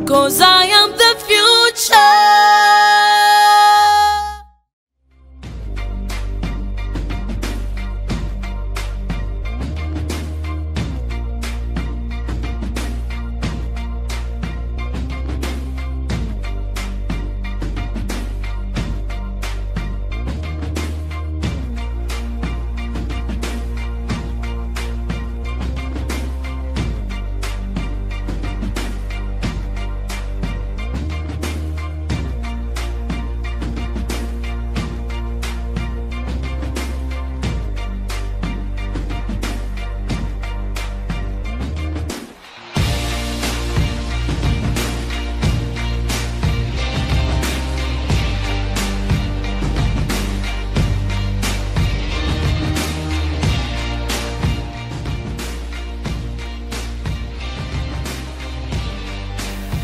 Cause I am the future.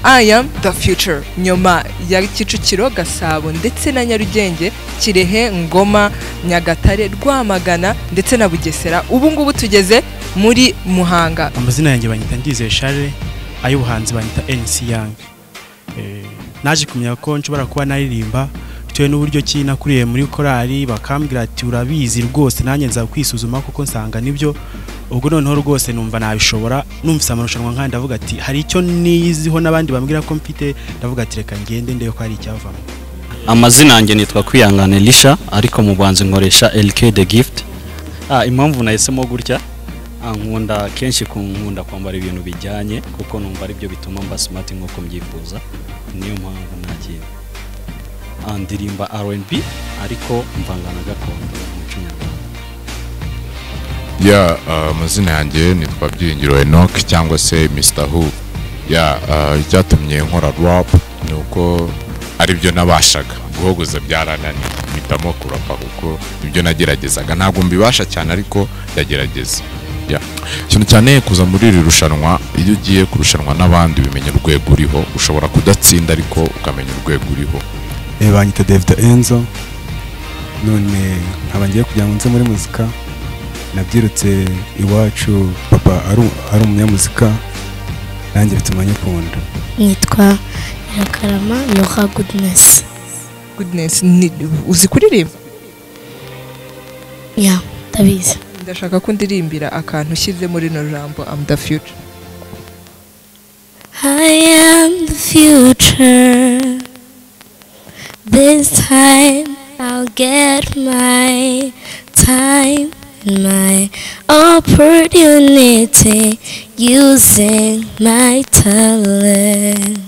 I am the future nyuma ya Kicukiro Gasabo ndetse na Nyarugenge Kirehe Ngoma Nyagatare Rwamagana ndetse na Bugesera ubu ngubu tugeze muri Muhanga amazina yanjye banyita ndizeye share ay'ubuhanzi banyita NC Young Eh, naje kumenya ko nshobora kuba naririmba bitewe n'uburyo ki nakuriye muri korali bakambwira ati urabizi rwose nanjye nza kwisuzuma kuko nsanga nibyo ubwo noneho rwose numva nabishobora numvise amarushanwa nk'aya ndavuga ati hari icyo niyiziho n'abandi bambwira ko mfite ndavuga ati reka ngende ndebe ko hari icyavamo amazina yanjye nitwa kwihangane risha ariko mu buhanzi nkoresha LK the gift ah, impamvu nahisemo gutya ah, nkunda kenshi ku- nkunda kwambara ibintu bijyanye kuko numva aribyo bituma mba smart nk'uko mbyifuza niyo mpamvu nagiye Ah, ndirimba R&B ariko mvangana gakondo umuco nyarwanda ya amazina yanjye nitwa byiringiro enoke cyangwa se Mr hu ya ah, icyatumye nkora rap ni uko aribyo nabashaga guhogoza byarananiye mpitamo kurapa kuko ibyo nageragezaga ntabwo mbibasha cyane ariko ndagerageza Ya. cyane cyane kuza muri iri rushanwa iyo ugiye kurushanwa n'abandi bimenya urwego uriho ushobora kudatsinda ariko ukamenya urwego uriho Eh, banyita David Enzo none nkaba ngiye kugira ngo nze muri muzika nabyirutse iwacu papa ari u- ari umunyamuzika nanjye bituma nyikunda nitwa Nyirakarama Nora Goodness Goodness ni- uzi kuririmba ya ndabizi ndashaka ko ndirimbira akantu ushyize muri no jambo am the future I am the future This time I'll get my time and my opportunity using my talent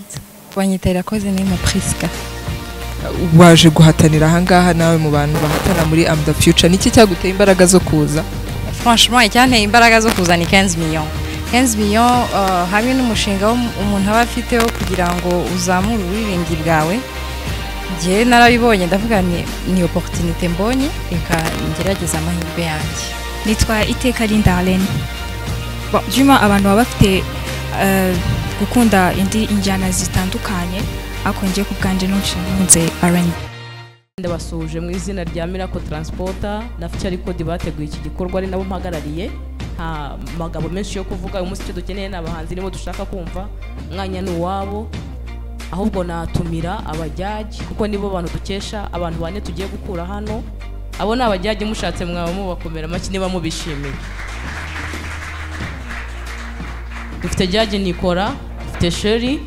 banyita irakoze ni prisca waje guhatanira ahangaha nawe mu bantu bahatana muri am the future niki cyaguteye imbaraga zo kuza franchement icyanteye imbaraga zo kuzana 15 million 15 million eh, hamwe n'umushinga wo- umuntu aba afite wo kugira ngo uzamure uburiringi bwawe njyewe narabibonye ndavuga ni ni opportunité mbonye reka ngerageza amahirwe yanjye nitwa iteka rindarene juma abantu baba bafite eh, gukunda indi injyana zitandukanye ariko njye ku bwanjye ntunze rnb ndabasuje mu izina rya Miracle Transporter na Future Record bateguye iki gikorwa ari nabo mpagarariye nta magambo menshi yo kuvuga uyu munsi icyo dukeneye ni abahanzi nibo dushaka kumva mwanya ni uwabo ahubwo natumira abajyaji kuko nibo bantu dukesha abantu bane tugiye gukura hano abo ni abajyaji mushatse mwaba mubakomera amashyi niba mubishimiye dufite jyaji nikora dufite sheri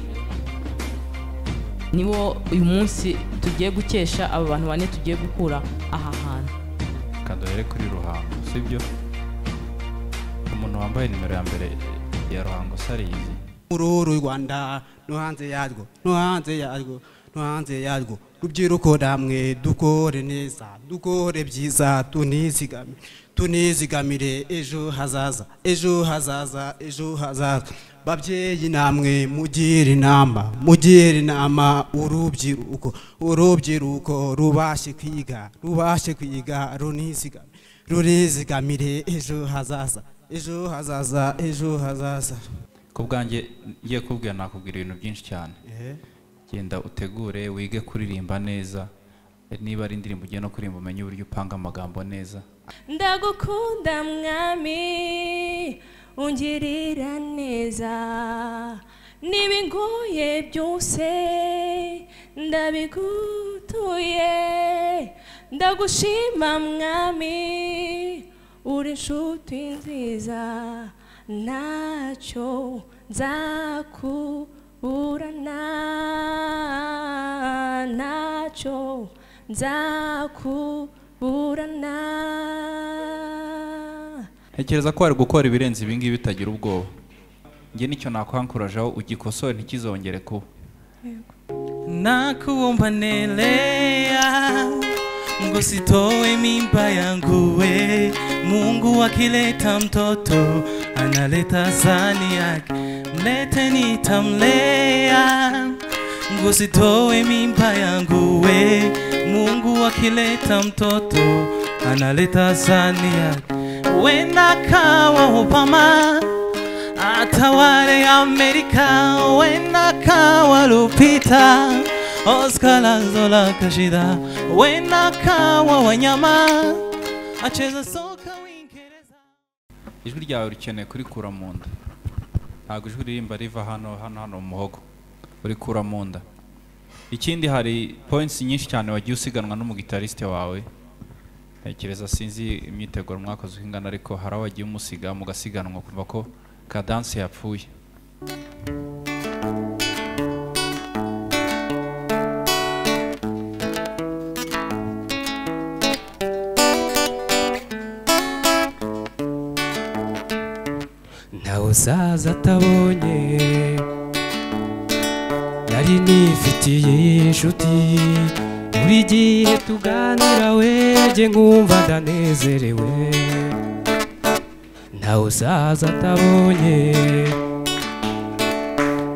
nibo uyu munsi tugiye gukesha aba bantu bane tugiye gukura aha hantu kanduhere kuri ruhango sibyo umuntu wambaye nimero ya mbere ya ruhango sarizi ururu rwanda no hanze yarwo no hanze yarwo no hanze yarwo rubyiruko namwe dukore neza dukore byiza tunizigame tunizigamire ejo hazaza ejo hazaza ejo hazaza babyeyi namwe mugire inama mugire inama urubyiruko urubyiruko rubashe kwiga rubashe kwiga runizigame rurizigamire ejo hazaza ejo hazaza ejo hazaza ku bwanjye ngiye kubwira nakubwira ibintu byinshi cyane Ehe. genda utegure wige kuririmba neza niba ari indirimbo ugiye no kuririmba umenye uburyo upanga amagambo neza ndagukunda mwami ungirira neza n'ibinguye byose ndabigutuye ndagushima mwami uri inshuti nziza ntacyo nzakuburana ntacyo nzakuburana ntekereza ko wari gukora ibirenze ibingibi bitagira ubwoba njye nicyo nakwankurajeho ugikosore ntikizongere kuba nakuomba nelea ngusitoe mimba yangu we mungu akileta mtoto analeta zani yake mlete nitamlea ngusitoe mimba yangu we mungu akileta mtoto analeta zani yake wenda kawa obama atawale Amerika wenda kawa Lupita Oscar Lazola Kashida wenda kawa wanyama acheza soka ijwi ryawe rikeneye kurikura mu nda ntabwo ijwi ririmba riva hano hano hano mu muhogo urikura mu nda ikindi hari points nyinshi cyane wagiye usiganwa n'umugitarisite wawe ntekereza sinzi imyiteguro mwakoze uko ingana ariko hari aho wagiye umusiga mugasiganwa kumva ko kadanse yapfuye ntawe uzaza atabonye nari nifitiye inshuti buri gihe tuganira wege nkumva ndanezerewe ntawe uzaza atabonye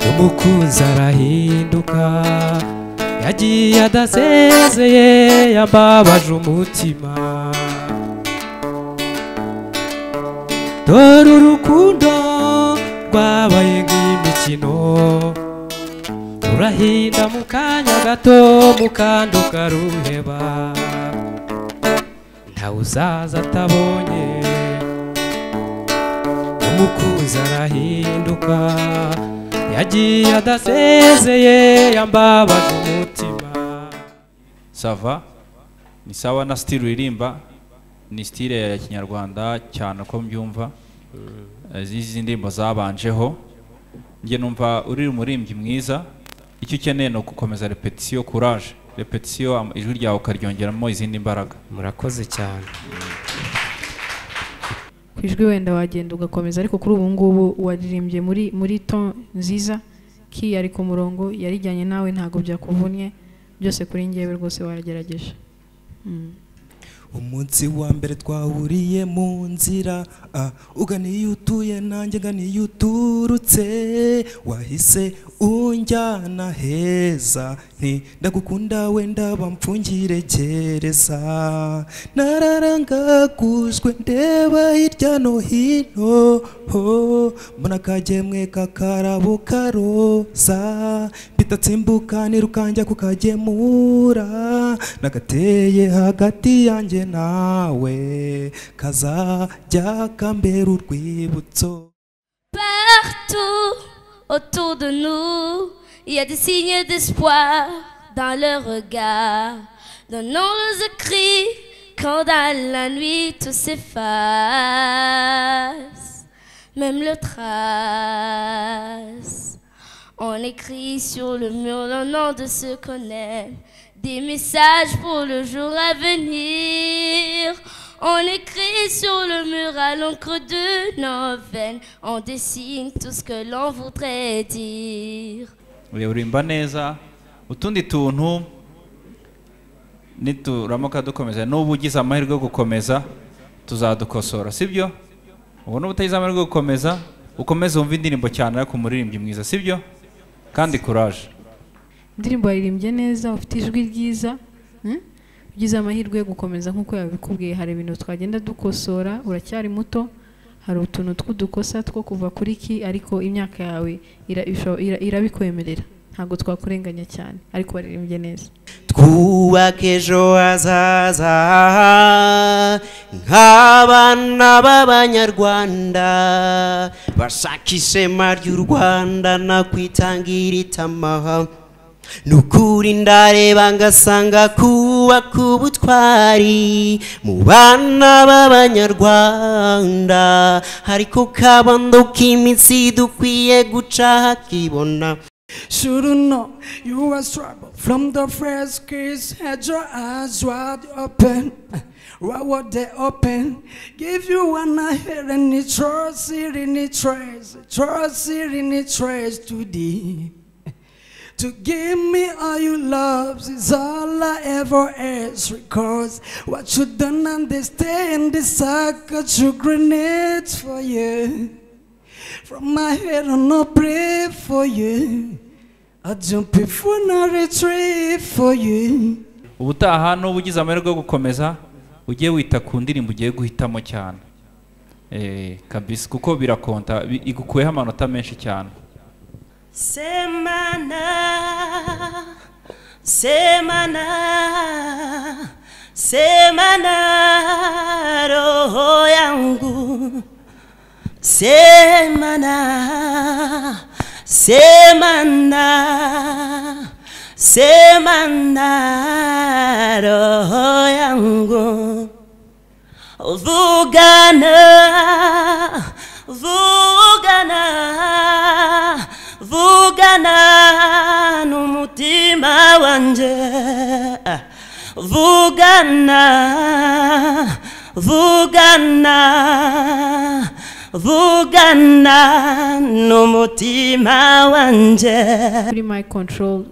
umukunzi arahinduka yagiye adasezeye yambabaje umutima dore urukundo rwabaye nk'imikino rurahinda mu kanya gato mu kandi ukaruheba ntawe uzaza atabonye umukunzi arahinduka yagiye adasezeye yambabaje umutima sava ni sawa na sitiri uririmba ni sitire ya kinyarwanda cyane uko mbyumva izi ndirimbo zabanjeho njye numva uri umuririmbyi mwiza icyo ukeneye ni ugukomeza repetisiyo kuraje repetisiyo am- ijwi ryawe ukaryongeramo izindi mbaraga murakoze cyane ku ijwi wenda wagenda ugakomeza ariko kuri ubu ngubu waririmbye muri muri ton nziza ki yari ku murongo yarijyanye nawe ntabwo byakuvunnye byose kuri ngewe rwose waragerageje Mm. umunsi wa mbere twahuriye mu nzira ah, ugana iyo utuye nanjye ngana iyo uturutse wahise unjyana heza nti ndagukunda wenda bamfungire gereza nararangagujwe ndeba hirya no hino ho mbona akagemwe kakarabo karoza mpitatsimbuka nirukajya kukagemura nagateye hagati yanjye nawe kazajya kambera urwibutso Partout autour de nous, il y a des signes d'espoir dans le regard. Donnons les écrits quand dans la nuit tout s'efface, même le trace. On écrit sur le mur le nom de ceux qu'on aime, des messages pour le jour à venir. On écrit sur le mur à l'encre de nos veines, on dessine tout ce que l'on voudrait dire. Uyu urimba neza utundi tuntu nituramuka dukomeza n'ubu ugize amahirwe yo gukomeza tuzadukosora sibyo ubu n'ubu utagize amahirwe yo gukomeza ukomeze wumve indirimbo cyane ariko umuririmbyi mwiza sibyo kandi kuraje indirimbo waririmbye neza ufite ijwi ryiza mm? ugize amahirwe yo gukomeza nk'uko yabikubwiye hari ibintu twagenda dukosora uracyari muto hari utuntu tw'udukosa two kuva kuri ki ariko imyaka yawe ira- isho- ira- irabikwemerera ntabwo twakurenganya cyane ariko waririmbye neza twubake ejo hazaza nk'abana b'abanyarwanda bashaka ishema ry'u rwanda nakwitangira itamaha ni ukuri ndareba ngasanga kubaka ubutwari mu bana b'abanyarwanda ariko kabondo k'imitsi dukwiye guca hakibona Should you know you were trouble from the first kiss? Had your eyes wide open, what were they open? Give you one I hear any trust it in the trace, trust it in the trace to thee. To give me all your loves is all I ever ask. Because what you don't understand is I got your grenades for you. From my head on I pray for you. I jump before I retreat for you. ubutaha n'uba ugize amahirwe yo gukomeza ujye wita ku ndirimbo ugiye guhitamo cyane Eh, kabisi kuko birakonta bi- igukuyeho amanota menshi cyane Semana, semana, semana, roho yangu. Semana, semana, semana, roho yangu. Vugana, vugana, vugana n'umutima wanje vugana vugana vugana n'umutima wanje kuri mic control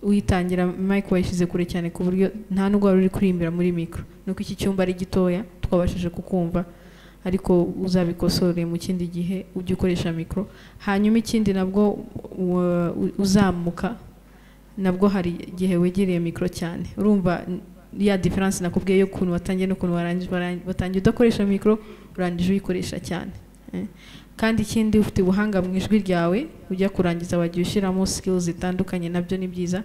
witangira mic wayishyize kure cyane ku buryo nta n'ubwo wari uri kurimbira muri micro nuko iki cyumba ari gitoya twabashije kukumva ariko uzabikosore mu kindi gihe ujye ukoresha mikoro hanyuma ikindi nabwo u- u- uzamuka nabwo hari igihe wegereye mikoro cyane urumva n- ya diferanse nakubwiye y'ukuntu watangiye n'ukuntu warangije waran- watangiye udakoresha mikoro urangije uyikoresha cyane Eh. kandi ikindi ufite ubuhanga mu ijwi ryawe ujya kurangiza wagiye ushyiramo skills zitandukanye nabyo ni byiza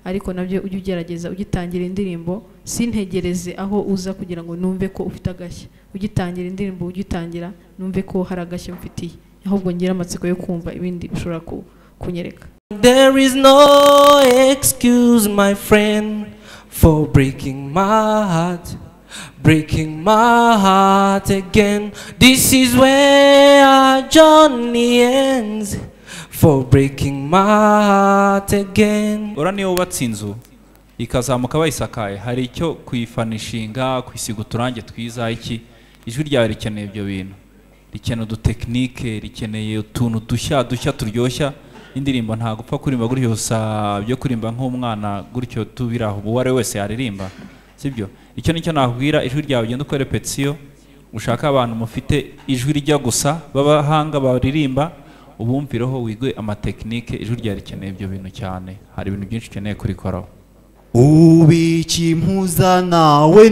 ariko nabyo ujye ugerageza ugitangira indirimbo sintegereze aho uza kugira ngo numve ko ufite agashya ugitangira indirimbo ugitangira numve ko hari agashya mfitiye ahubwo ngire amatsiko yo kumva ibindi bishobora ku- kunyereka There is no excuse, my friend, for breaking my heart, breaking my heart again. This is where our journey ends, for breaking my heart again. ura niyo wubatse inzu ikazamuka bayisakaye hari icyo kuyifanishinga kuyisiga uturange twiza iki ijwi ryawe rikeneye ibyo bintu rikeneye udutekinike rikeneye utuntu dushya dushya turyoshya indirimbo ntagupfa kurimba gutyo gusa byo kurimba nk'umwana gutyo tubira aho uwo ari we wese yaririmba sibyo icyo nicyo nakubwira ijwi ryawe ugenda ukore petiyo ushake abantu mufite ijwi rijya gusa b'abahanga baririmba ubumvireho wigwe amatekinike ijwi ryawe rikeneye ibyo bintu cyane hari ibintu byinshi ukeneye kurikoraho ubiki impuza nawe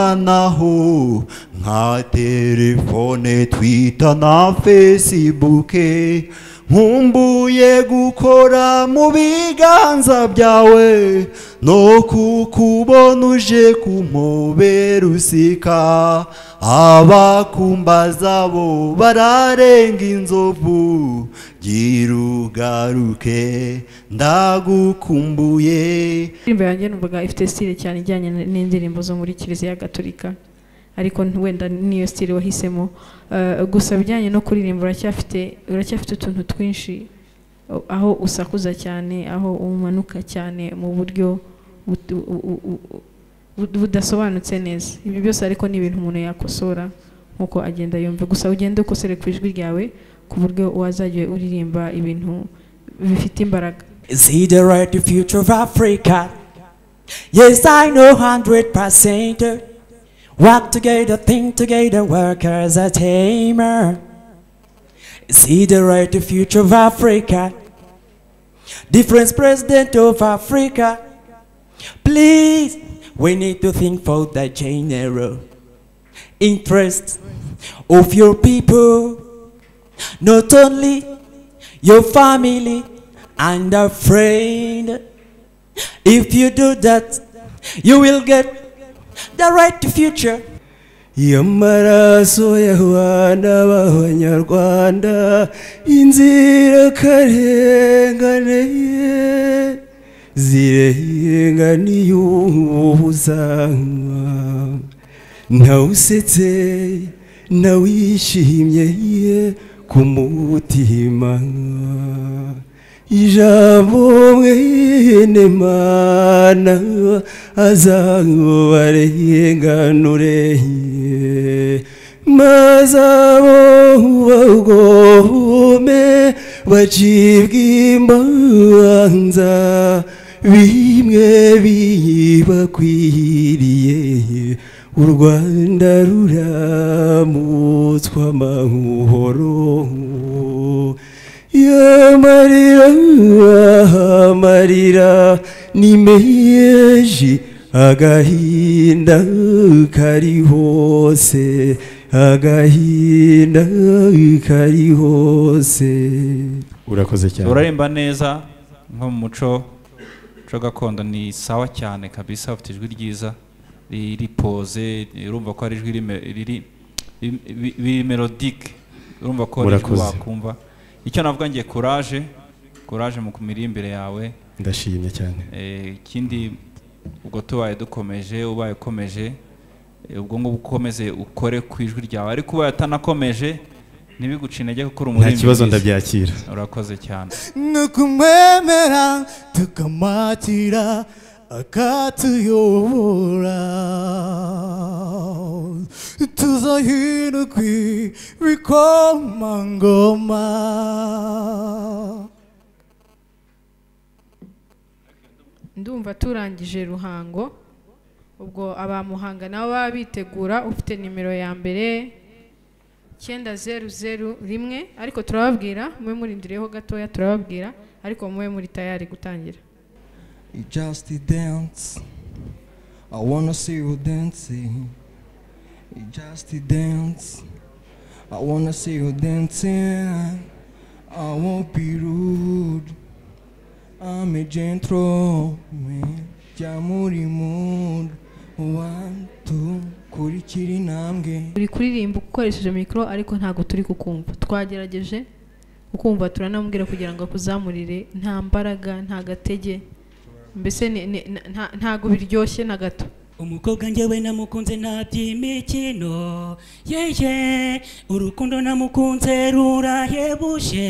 n'itumanaho nka telefone twita na fesibuke nkumbuye gukora mu biganza byawe no kukubona uje kumpobera usika abakumbaza bo bararenga inzovu gira ugaruke ndagukumbuye indirimbo yanjye numvaga ifite stile cyane ijyanye n- n'indirimbo zo muri kiliziya gatolika ariko n- wenda niyo stile wahisemo Eh, gusa bijyanye no kuririmba uracyafite uracyafite utuntu twinshi eh, aho usakuza cyane aho umanuka cyane mu buryo but- u- u- u- bud- budasobanutse neza ibyo byose ariko ni ibintu umuntu yakosora nk'uko agenda yumva gusa ugende ukosere ku ijwi ryawe ku buryo wazajya uririmba ibintu bifite imbaraga See the right future of Africa. Yes, I know hundred percent. Work together, think together, work as a tamer. See the right future of Africa. Different president of Africa. Please, we need to think for the general interest of your people, not only your family and a friend. If you do that, you will get the right future. iyo maraso y'abana b'abanyarwanda inzirakarengane ye zirenganiye ubuzanywa ntawusetse ntawishimye ye ku mutima ijambo mwene mana azabarenganure maze abo bagome bacibwa imanza bimwe bibakwiriye u rwanda ruramutswa amahoro y'amarira amarira ni meyeje agahinda kari hose agahinda kari hose urakoze cyane uraremba neza nko mu muco muco gakondo ni sawa cyane kabisa ufite ijwi ryiza riripoze urumva ko ari ijwi rime- riri ri- ri- melodique urumva ko ari ijwi Urakoze. wakumva icyo navuga ngiye courage courage mu miririmbire yawe ndashimye cyane Eh, ikindi ubwo tubaye dukomeje ubaye ukomeje eh, ubwo ngubwo ukomeze ukore ku ijwi ryawe ariko ubaye utanakomeje ntibiguce intege kuko uri umuririmbyi kibazo, mwiza. ndabyakira. urakoze cyane nukumwemera tukamatira akatuyobora tuzahina kw'ibikomangoma ndumva turangije ruhango ubwo abamuhanga nabo baba bitegura ufite nimero ya mbere icyenda zeru zeru rimwe ariko turababwira mube murindireho gatoya turababwira ariko mube muri tayari gutangira Just dance. I wanna see you dancing. Just dance. I wanna see you dancing. I won't be rude. I'm a gentleman. jya muri mood. One, two, kurikira intambwe. uri kuririmba ukoresheje mikoro ariko ntabwo turi kukumva twagerageje ukumva turanamubwira kugira ngo akuzamurire nta mbaraga nta gatege mbese ni- ni- na- nta- ntabwo biryoshye na gato umukobwa njyewe namukunze ntaby'imikino yeye urukundo namukunze rurahebuje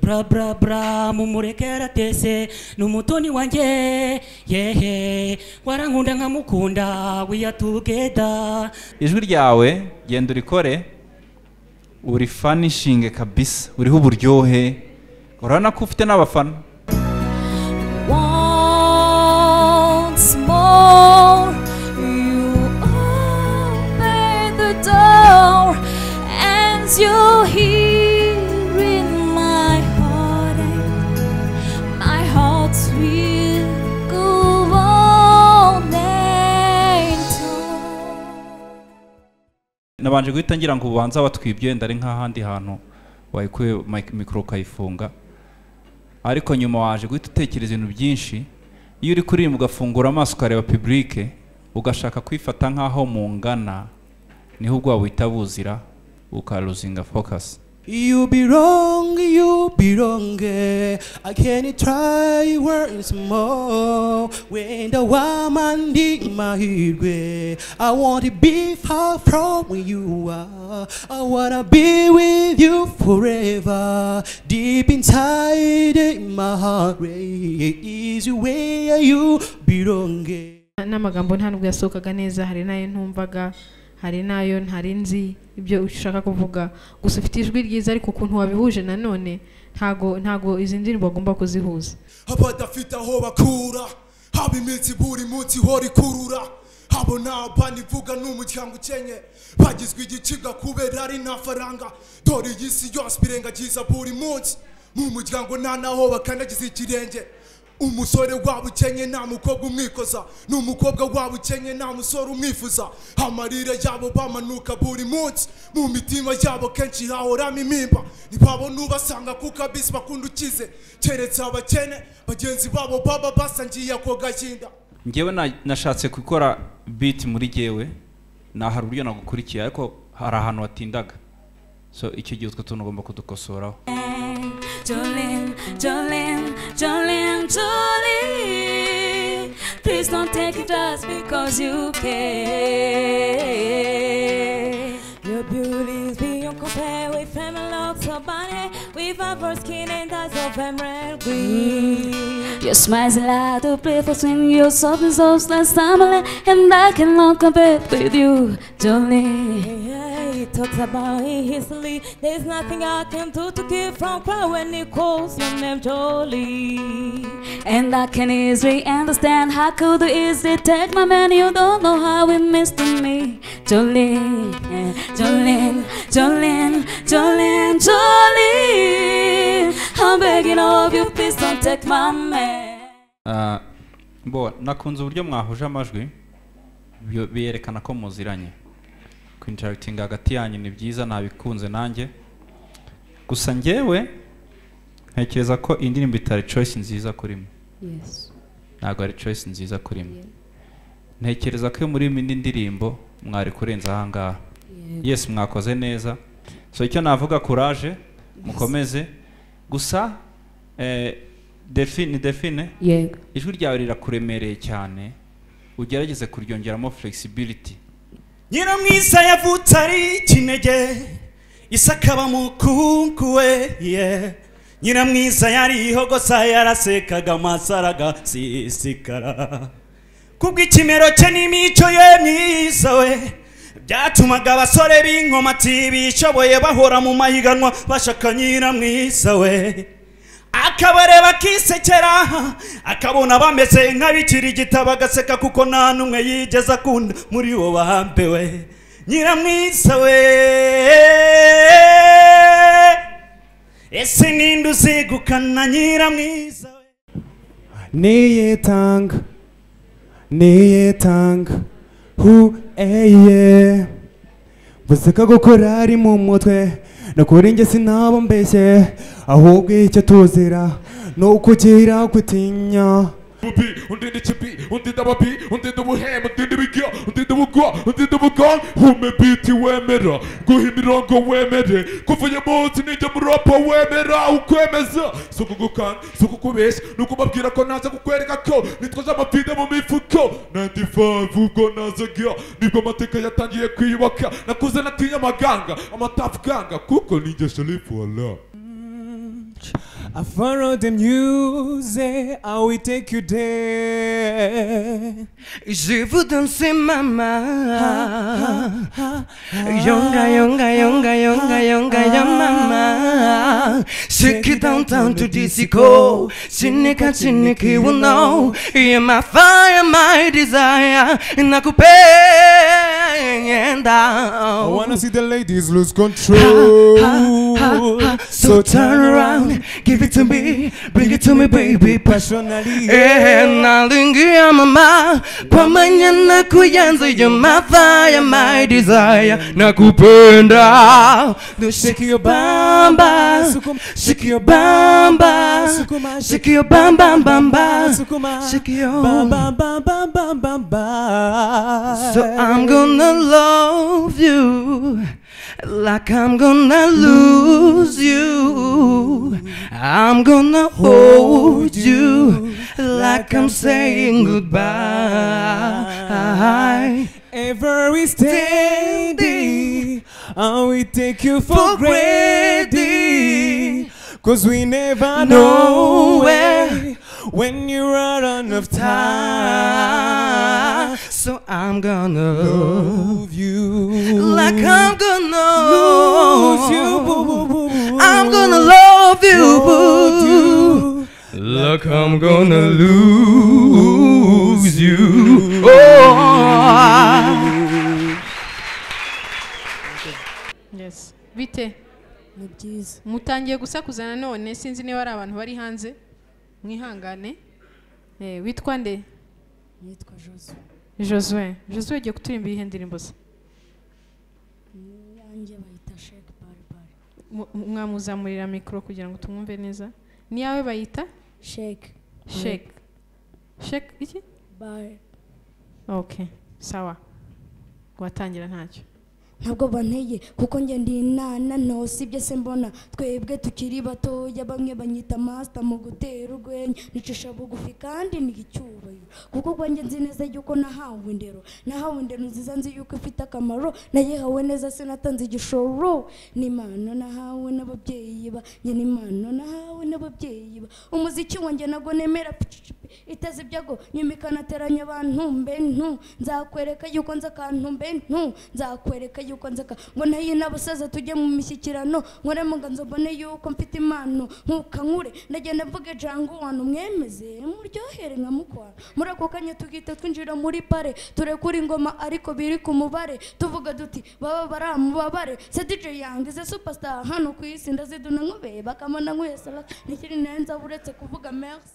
bra bra bra mumureke aratese ni umutoni wanjye yehe warankunda nkamukunda we are together ijwi ryawe genda urikore urifanishinge kabisa uriho uburyohe urabona ko ufite n'abafana once more you open the door and you hear in my heart my heart will go on and on nabanje guhita ngira ngo ubanza watwibye wenda ari nk'ahandi hantu wayikuye mic- mikoro ukayifunga ariko nyuma waje guhita utekereza ibintu byinshi iyo uri kuririmba ugafungura amaso ukareba pibulike ugashaka kwifata nk'aho mungana niho ubwoba buhita buzira ukaruzinga focus You belong, you belong. eh. I can try once more. When the woman did my way, I want to be far from where you are. I wanna be with you forever. Deep inside in my heart, eh, is where you belong. eh. n'amagambo nta nubwo yasohokaga neza hari n'ayo ntumvaga hari n'ayo ntari nzi ibyo ushaka kuvuga gusa ufite ijwi ryiza ariko ukuntu wabihuje nanone ntago ntago izi ndirimbo bagomba kuzihuza abadafite aho bakura haba iminsi buri munsi ihora ikurura habo ni abana ivuga n'umuryango ukenye bagizwe igicibwa kubera ari nta faranga dore iyi si yose irengagiza buri munsi mu muryango nta n'aho bakandagiza ikirenge umusore waba ukenye nta mukobwa umwikoza n'umukobwa waba ukenye nta musore umwifuza amarira yabo bamanuka buri munsi mu mitima yabo kenshi hahoramo impimba ntibabona ubasanga kuko abisi bakunda ukize keretse abakene bagenzi babo baba basangiye ako gahinda ngewe na- nashatse gukora biti muri gewe hari uburyo nagukurikiye ariko hari ahantu watindaga so icyo gihe utwo tuntu ugomba kudukosoraho Jolene, Jolene, Jolene, Jolene. Please don't take it just because you can. Your beauty is beyond compare with female looks of body, with a first skin and eyes of emerald green. Your smile's a lot of people swing your soft and soft like summer, and I cannot compare with you, Jolene. Yeah, he talks about it hastily. There's nothing I can do to keep from crying when he calls your name Jolie. And I can easily understand how could you easily take my man? You don't know how it means to me, Jolene, eh, Jolene, Jolene, Jolene, Jolene. I'm begging of you, please don't take my man. Ah, bo nakunze uburyo mwahuje amajwi bio- biyerekana ko muziranye kwinteragitinga hagati yanyu ni byiza nabikunze nanjye gusa ngewe ntekereza ko indirimbo itari choice nziza kurimo Yes. ntabwo ari choice nziza kurimo ntekereza ko iyo muri indi ndirimbo mwari kurenza ahangaha Yego. yes mwakoze neza so icyo navuga courage mukomeze gusa eh, define define Yego. ijwi ryawe rirakuremereye cyane ugerageze kuryongeramo flexibility nyiramwiza yavutse ari ikinege isakaba mukunku we ye nyiramwiza yarihogosa yarasekaga amasaraga sisikara kubw'ikimero cye n'imico ye myiza we byatumaga abasore b'inkomati bishoboye bahora mu mahiganwa bashaka nyiramwiza we akabareba akisekera akabona bameze nk'abikiri igitabo agaseka kuko nta n'umwe yigeze akunda muri bo bambewe nyiramwiza we ese ninde uzegukana nyiramwiza niyitanga niyitanga hu eye buseka gukora ari mu mutwe nakora inge sinabo mbeshye ahubwo icyo tuzira ni ukugira gutinya ububi undinde ikibi undinde ababi undinde ubuhembe undinde ibiryo undinde ubugwa undinde ubugongo hume biti wemera guha imirongo wemere kuvuye munsi n'ijya muropo wemera ukwemeza si ukugukanga si ukukubeshya ni ukubabwira ko naza kukwereka ko nitwaje amavide mu mifuko nandi vavu ubwo nazaga nibwo amateka yatangiye kwiyubaka nakuze natinya amaganga amatafu ganga kuko ninjye sharifu wala I follow the music, I will take you there. Je vous danse mama Yonga yonga yonga yonga yonga ya mama Ce qui t'entend tout disco Chinika chiniki you know You're my fire, my desire Nakupe and I down wanna see the ladies lose control. So turn around, give it to me, bring it to me, baby, passionally. Eh, nalingia mama, pamoja na kuyanza your my fire, my desire, nakupenda. Do shake your bamba, shake your bamba, shake your bamba, bamba, shake your bamba, bamba, bamba, bamba. So I'm gonna love you like I'm gonna lose you. I'm gonna hold you like I'm saying goodbye. Every standing, I will take you for granted. Cause we never know where when you run out of time. So I'm gonna love you Like I'm gonna lose you. I'm gonna love you, boo. Look, I'm gonna lose you. Oh. Yes. bite ni byiza mutangiye gusakuza nanone sinzi niba ari abantu bari hanze mwihangane Eh, witwa nde yitwa josu josue josue ugiye kuturimbira ihe ndirimbo ze yanjye bayita sheke paripari Mu- mu- mwamuzamurira mikoro kugira ngo tumwumve neza ni yawe bayita sheke sheke sheke iki bare okay sawa watangira ntacyo ntabwo banteye kuko njye ndi inana nto sibyo se mbona twebwe tukiri batoya bamwe banyita masita mu gutera urwenya nicisha bugufi kandi ni icyubahiro kuko ubwo njye nzi neza yuko nahawe indero nahawe indero nziza nzi yuko ifite akamaro nayihawe neza sinatanze igishoro ni impano nahawe n'ababyeyi ba njye ni impano nahawe n'ababyeyi ba umuziki wanjye nago nemera picipi iteze ibyago nyumika nateranya abantu mbe ntu nzakwereka yuko nzi akantu mbe ntu nzakwereka yuko nzi aka ngo nayo n'abasaza tujye mu mishyikirano nkore mu nganzo mbone yuko mfite impano nkukankure ndagenda mvuge jangu wantu mwemeze muryohere nka mukwana muri ako kanya tugita twinjira muri pare turekura ingoma ariko biri ku mubare tuvuga duti baba bari amubabare se dj yange se superstar hano ku isi ndaziduna nkubeye bakamana nkuye salaka nikiri nenza uretse kuvuga merci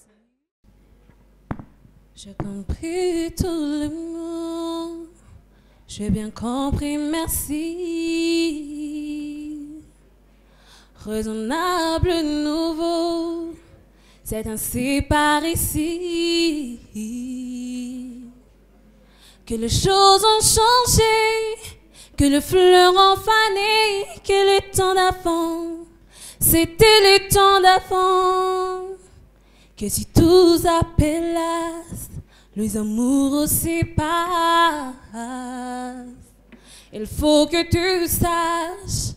J'ai compris tout le monde. J'ai bien compris, merci. Raisonnable nouveau, c'est ainsi par ici que les choses ont changé, que le fleur ont fané, que le temps d'avant, c'était le temps d'avant. Que si tous appelassent, les amours aussi passent. Il faut que tu saches,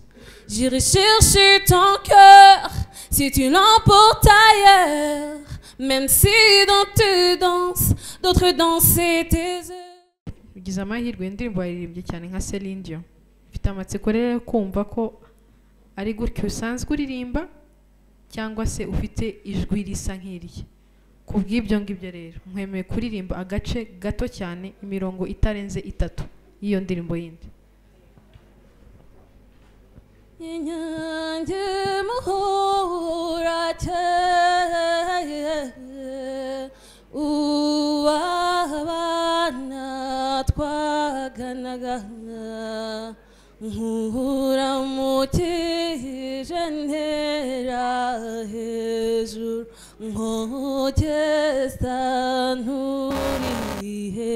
j'irai chercher ton cœur si tu l'emportes ailleurs. Même si dans tes danses, d'autres danses et tes œuvres. ugize amahirwe indirimbo yaririmbye cyane nka Celine Dion mfite amatsiko rero yo kumva ko ari gutya usanzwe uririmba cyangwa se ufite ijwi risa nk'irye ku bw'ibyo ngibyo rero mwemeye kuririmba agace gato cyane imirongo itarenze itatu y'iyo ndirimbo yindi inyange muhurate uwabana twaganaga nkura mukije ntera hejuru nkogeza nturihe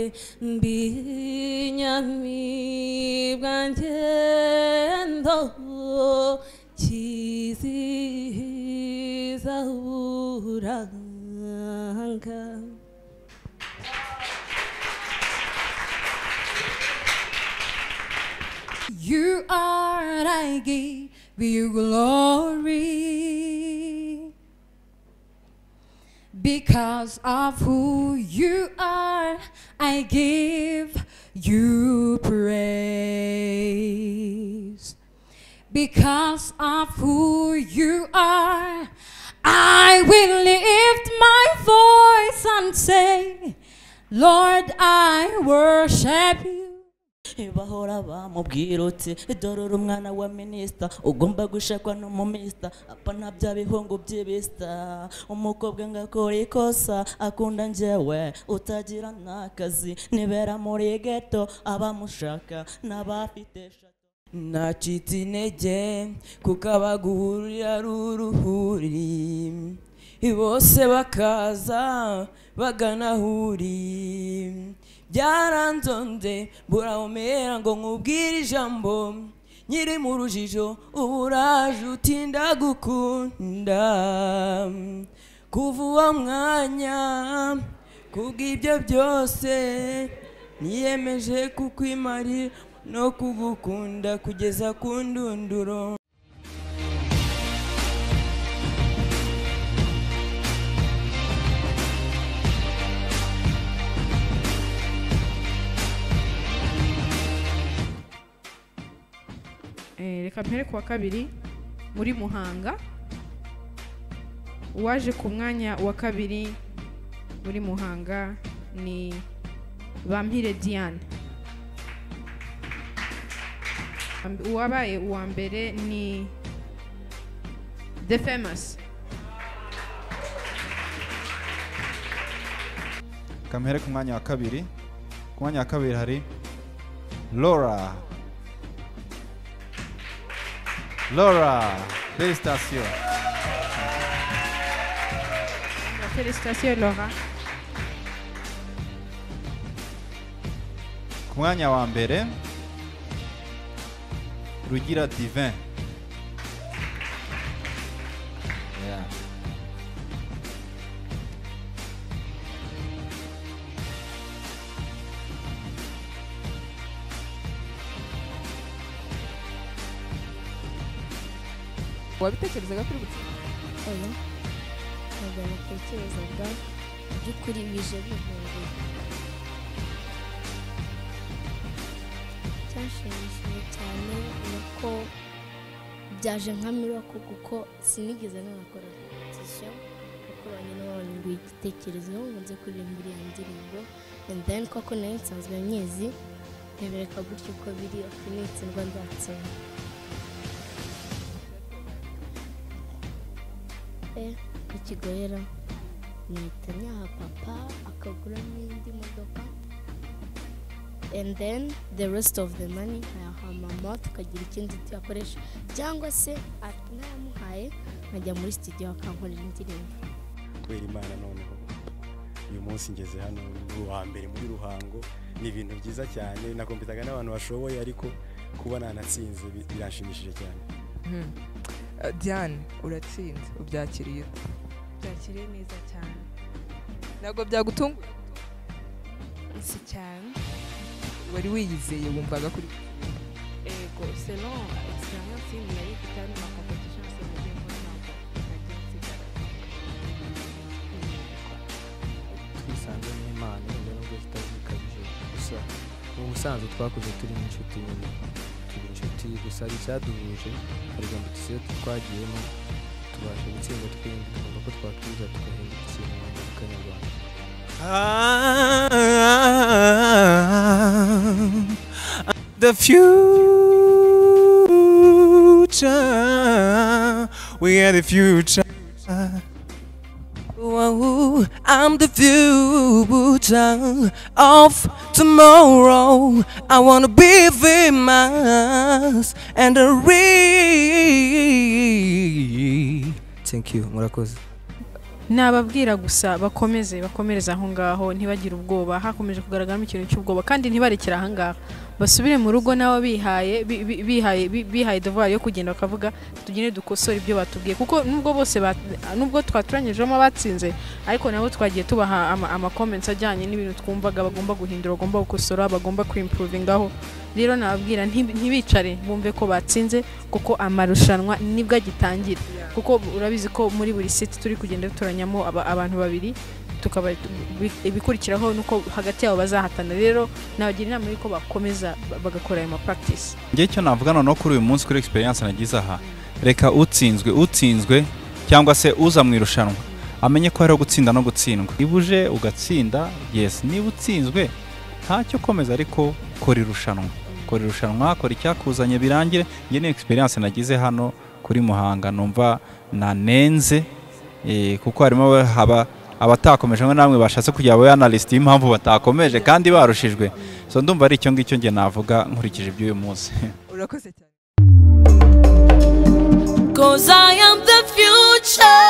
mbinyamibwa ngendo kizihiza uranga You are, and I give you glory. Because of who you are, I give you praise. Because of who you are, I will lift my voice and say, Lord, I worship you. bahora bamubwira uti dore uri umwana wa minisita ugomba gushakwa n'umumisita apa na bya bihungu by'ibisita umukobwa ngo akora ikosa akunda njyewe utagira n'akazi nibera muri geto abamushaka n'abafite nacitse intege kuko abaguhurira ari uruhuri bose bakaza bagana aho uri byaranzonze burawumera ngo nkubwire ijambo nyiri mu rujijo ubu uraje utinda gukunda kuva uwo mwanya kubw'ibyo byose niyemeje kukwimarira no kugukunda kugeza ku ndunduro Eh, reka mpere ku wa kabiri muri muhanga uwaje ku mwanya wa kabiri muri muhanga ni bampire diane Am- uwabaye uwa mbere ni the famous kamuhere ku mwanya wa kabiri ku mwanya wa kabiri hari laura laura felicitation Félicitations Laura. ku mwanya wa mbere rugira divin Yeah. wabitekerezaga kuri butike oya ntabwo natekerezaga by'ukuri bije bihuriye cyashimishije cyane ni uko byaje nka mirako kuko sinigeze nanakora repetition nakoranye n'abantu igitekerezo ngo nze kuririmba iriya ndirimbo and then koko nayo nsanzwe myizi ntebereka gutyo uko biri ako nitsindwa nzatsinda pe kukigoyera nihita nyaha papa akaguramo indi modoka and then the rest of the money nkayaha mama tukagira ikindi tuyakoresha cyangwa se ati nayamuhaye nkajya muri studio akankorera indirimbo kubera imana noneho uyu munsi ngeze hano ni uwa mbere muri ruhango ni ibintu byiza cyane nakompetaga n'abantu bashoboye ariko kuba nanatsinze bi- biranshimishije cyane Mhm. Eh, Diane uratsinze ubyakiriye ute? byakiriye neza cyane ntabwo byagutunguye si cyane wari wiyizeye wumvaga kuri ego selon experience nari ifite hano na competition se mugiye muri ntabwo nagiye nsigara twisanze n'imana wenda nubwo zitazikabije gusa mu busanzwe twakuze turi inshuti nyine turi inshuti gusa hari icyaduhuje hari gahunda tusize twagiyemo tubasha gutsinda twembi twumva ko twakwiza tugahindura ikintu mu mufuka nyarwanda I'm the future. We are the future. Ooh, I'm the future of tomorrow. I wanna be famous and rich. thank you murakoze nababwira gusa bakomeze bakomereza aho ngaho ntibagire ubwoba hakomeje kugaragaramo ikintu cy'ubwoba kandi ntibarekere aha ngaha basubire mu rugo nabo bihaye bi- bi- bihaye bi- bihaye devoir yo kugenda bakavuga tugende dukosore ibyo batubwiye kuko nubwo bose ba- nubwo twaturanyijemo abatsinze ariko nabo twagiye tubaha ama- amacomments ajyanye n'ibintu twumvaga bagomba guhindura bagomba gukosora bagomba kwimprovingaho rero nababwira ntibi- ntibicare bumve ko batsinze kuko amarushanwa nibwo agitangira kuko urabizi ko muri buri seti turi kugenda dutoranyamo aba- abantu babiri tukaba bi- ibikurikiraho nuko hagati yabo bazahatana rero nabagira inama y'uko bakomeza ba- bagakora ayo mapractice njye icyo navuga noneho kuri uyu munsi kuri experience nagize aha reka utsinzwe utsinzwe cyangwa se uza mu irushanwa amenye ko hariho gutsinda no gutsindwa niba uje ugatsinda yes niba utsinzwe ntacyo komeza ariko kora irushanwa kora irushanwa kora icyakuzanye birangire njye ni experience nagize hano kuri muhanga numva nanenze eh, kuko harimo aba- haba abatakomeje ngo namwe bashatse kujya aba analyst y'impamvu batakomeje kandi barushijwe so ndumva ari icyo ngicyo njye navuga nkurikije iby'uyu munsi Urakoze Cause I am the future.